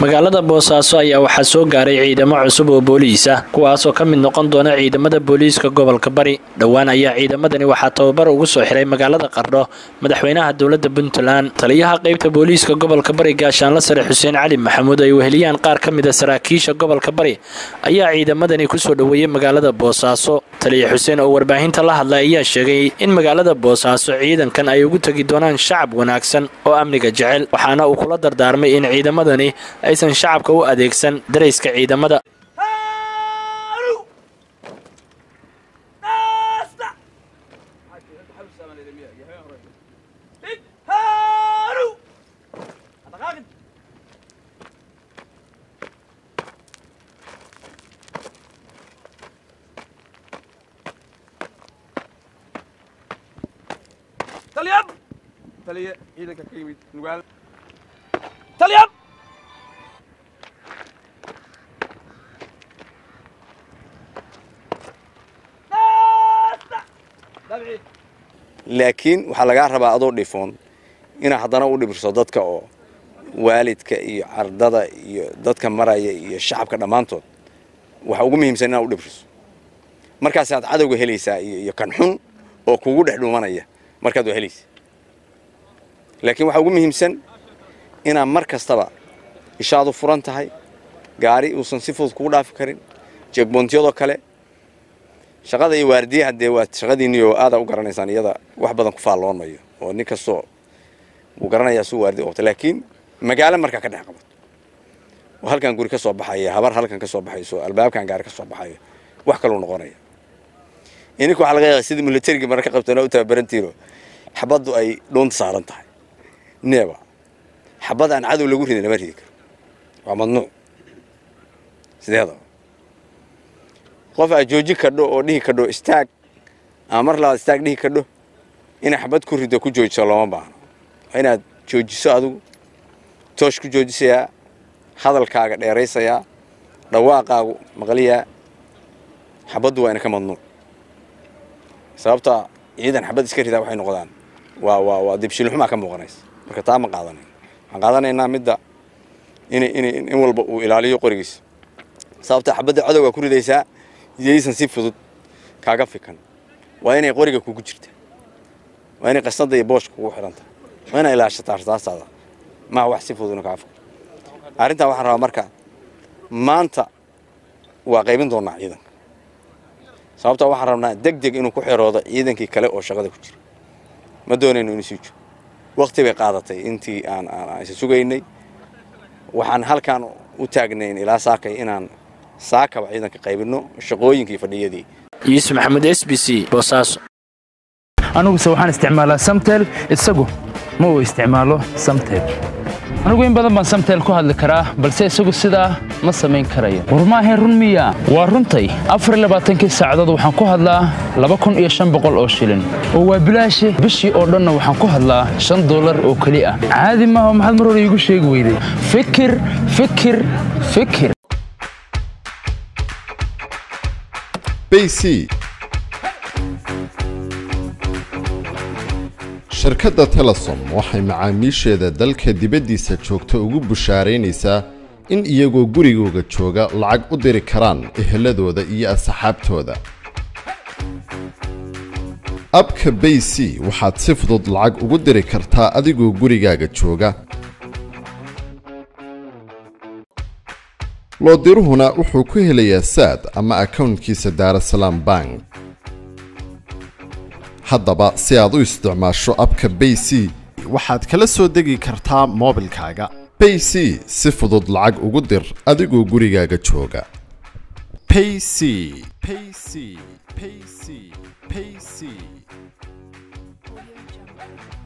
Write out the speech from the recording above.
magaalada boosaaso ayaa waxaa soo gaaray ciidamo cusub oo booliis ah kuwaasoo ka mid noqon doona ciidamada booliiska gobolka bari dhowaan ayaa ciidamadani waxaa tababar ugu soo xiray magaalada qardho madaxweynaha dowladda puntland taliyaha qaybta booliiska gobolka bari gaashaanla sare xuseen cali maxamuud ay weheliyaan qaar ka mid a saraakiisha gobolka bari ayaa ciidamadani kusoo dhoweeyey magaalada boosaaso taliya xuseen oo warbaahinta la hadlay ayaa sheegay in magaalada boosaaso ciidankan ay ugu tegi doonaan shacab wanaagsan oo amniga jecel waxaana uu kula dardaarmay in ciidamadani aysan shacabka u adeegsan darayska ciidamada taliyab taliye ciidanka ka yimid nugaal taliyab laakiin waxaa lagaa rabaa adoo dhifoon inaa haddana u dhibirso dadka oo waalidka iyo ardada iyo dadka maraya iyo shacabka dhammaantood waxa ugu muhiimsan inaad u dhibirso markaasaad cadowga helaysaa iyo kan xun oo kugu dhex dhuumanaya markaad waa helaysa laakiin waxaa ugu muhiimsan inaad mar kastaba ishaadu furan tahay gaari uusan si fudud kugu dhaafi karin jeegboontiyadoo kale shaqada iyo waardiyaha dee waa shaqadiinni oo aadaa u garanaysaan iyada wax badan ku faalloon mayo oo nin kastoo wuu garanayaa suu waardi qabto laakiin magaalo markaa ka dhex qabato oo halkan guri ka soo baxaya habar halkan ka soo baxayso albaabkan gaari ka soo baxayo wax kaluu noqonaya ininka waxaa laga yaaba sidii milatarigii mararka qabtana u tababarantiino xabaddu ay dhuunta saaran tahay neeba xabad aan cadow lagu ridin lama ridi karo waa mamnuuc sideedaba qof aad joojin kadho oo dhihi kadho istaag ama mar labaad istaag dhihi kadho inay xabad ku rido ku joojiso looma baahno waa inaad joojiso adigu toosh ku joojisayaa hadalkaaga dheeraysayaa dhawaaqaagu maqliyaa xabaddu waa ina ka mamnuuc sababta ciidan xabad iska ridaa waxay noqdaan waa waa waa dibshilxumaa ka muuqanaysa marka taa ma qaadanayn waxaan qaadanaynaa midda in in in walba uu ilaaliyo qorigiisa sababta xabadda cadowgaa ku ridaysaa iyaysan si fudud kaaga fikan waa inay qoriga kugu jirta waa inay qasnada iyo booshka kugu xidhanta waa inay ilaashataa rasaastaada maha wax si fududna kaa fikan arrintaa waxaan rabaa marka maanta waa qaybin doonaa ciidanka sababtaa waxaan rabnaa deg deg inuu ku xeroodo ciidankii kale oo shaqada ku jira ma doonayno inuu sii jiro wakti bay qaadatay intii aan aan isa sugaynay waxaan halkaan u taagnayn ilaa saakay inaan saakaba ciidanka qaybinno shaqooyinkii fadhiyadii yuusuf maxamed s b c boosaaso aniguse waxaan isticmaalaa samtel isagu ma uu isticmaalo samtel anigu in badan baan samtel ku hadli karaa balse isagu sidaa ma samayn karayo war maahayn run miya waa runtay afar labaatankii saacadood waxaan ku hadlaa laba kun iyo shan boqol oo shilin oo waa bilaashi bishii oo dhanna waxaan ku hadlaa shan dollar oo keli ah caadi maaha maxaad mar hore iigu sheegi weyday fikir fikir fikir bc shirkadda telesom waxay macaamiisheeda dalka dibaddiisa joogta ugu bushaaraynaysaa in iyagoo gurigooga jooga lacag u diri karaan eheladooda iyo asxaabtooda abka bay c waxaad si fudud lacag ugu diri kartaa adigoo gurigaaga jooga loodiruhuna wuxuu ku helayaa saad ama akownkiisa daarasalaam bank haddaba si aad u isticmaasho abka bay c waxaad kala soo degi kartaa moobilkaaga bay c si fudud lacag ugu dir adigoo gurigaaga jooga payc payc payc payc